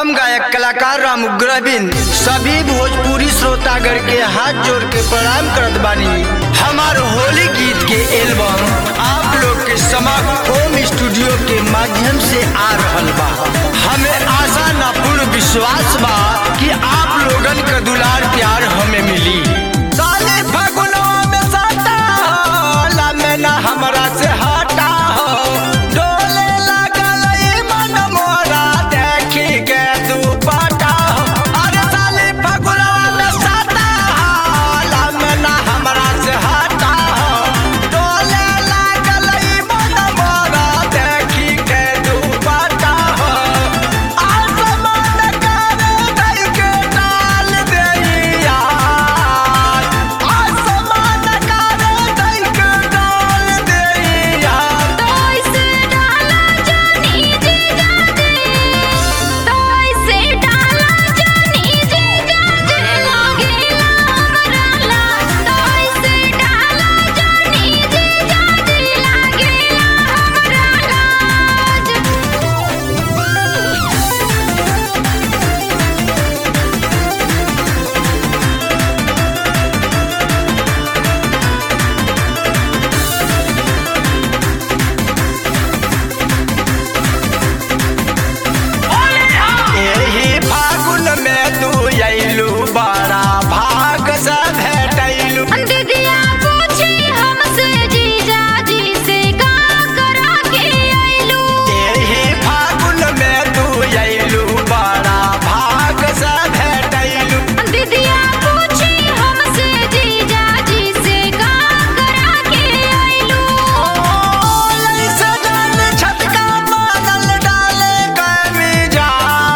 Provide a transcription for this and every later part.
हम गायक कलाकार राम उग्रबिन सभी भोजपुरी श्रोतागण के हाथ जोड़ के प्रणाम करत बानी हमार होली गीत के एल्बम आप लोग के समक्ष होम स्टूडियो के माध्यम से आ रहल बा हमें आशा न पूर्ण विश्वास बा कि आप लोगन का दुलार प्यार हमें मिली साले फगुनवा में साटा हो, लामे ना हमरा से हटा हो डोले लागल ई मन मोरा देखी के दुपट्टा हो अरे साले फगुनवा में साटा हो, लामे ना हमरा से हटा हो डोले लागल ई मन मोरा देखी के दुपट्टा हो आसमान करे दई के डाल देइया आसमान करे दई के डाल देइया तोइसे डाला जानी जीजा जी तोइसे डाला जानी जीजा जी लागेला हमराला तोइसे डाला जानी जीजा जी लागेला हमराला एही फागुन में तू अइलू बड़ा भाग से भेटैलू दीदिया पूछी हमसे जीजा जी से का करा के आइलू एही फागुन में तू अइलू बड़ा भाग से भेटैलू दीदिया पूछी हमसे जीजा जी से का करा के आइलू ऐसे डाल छटका मारल डाले कमीजा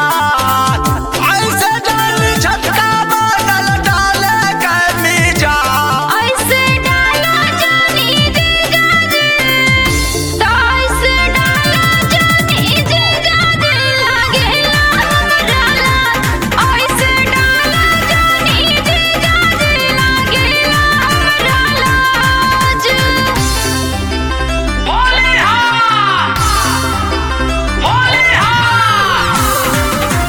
ऐसे डाल छटका मारल डाले कमीजा ऐसे डाला जानी जीजा जी तो ऐसे डाला जानी जीजा जी लागेला हमराला ऐसे डाला जानी जीजा जी लागेला हमराला होली हा होली हा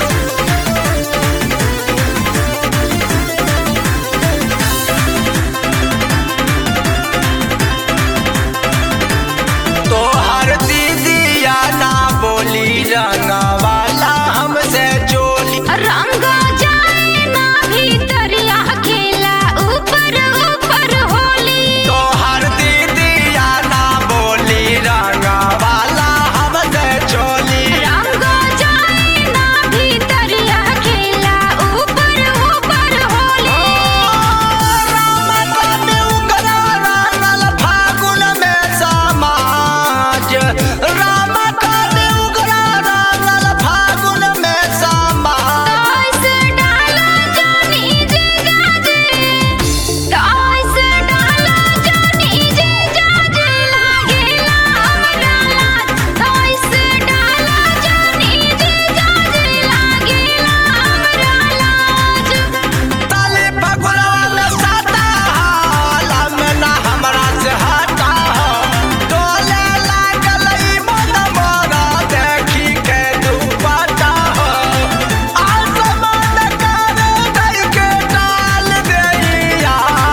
तोहर दीदिया ना बोली रंगवाला हमसे चोली रंग जाए ना भीतरिया खेला ऊपर ऊपर होली तोहर दीदिया ना बोली रंगवाला हमसे चोली रंग जाए ना भीतरिया खेला ऊपर ऊपर होली राम काटे उगरा रंगल फागुन में समाज राम काटे उगरा रंगल फागुन में समाज तोइसे डाला जानी जीजा जी तोइसे डाला जानी जीजा जी लागेला हमराला तोइसे डाला जानी जीजा जी लागेला हमराला ताले फगुनवा में साता हाला में ना हमरा से हटा हो डोले लागल ई मन मोरा देखी के दुपट्टा हो आसमान करे दई के डाल देइया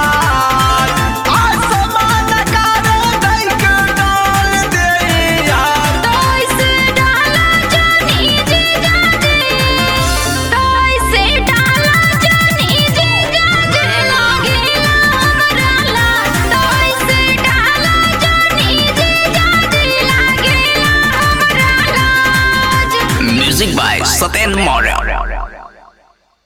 आसमान करे दई के डाल देइया तोइसे डाला जानी जीजा जी तोइसे डाला जानी जीजा जी लागेला हमराला तोइसे डाला जानी जीजा जी लागेला हमराला Music by Satin Moral.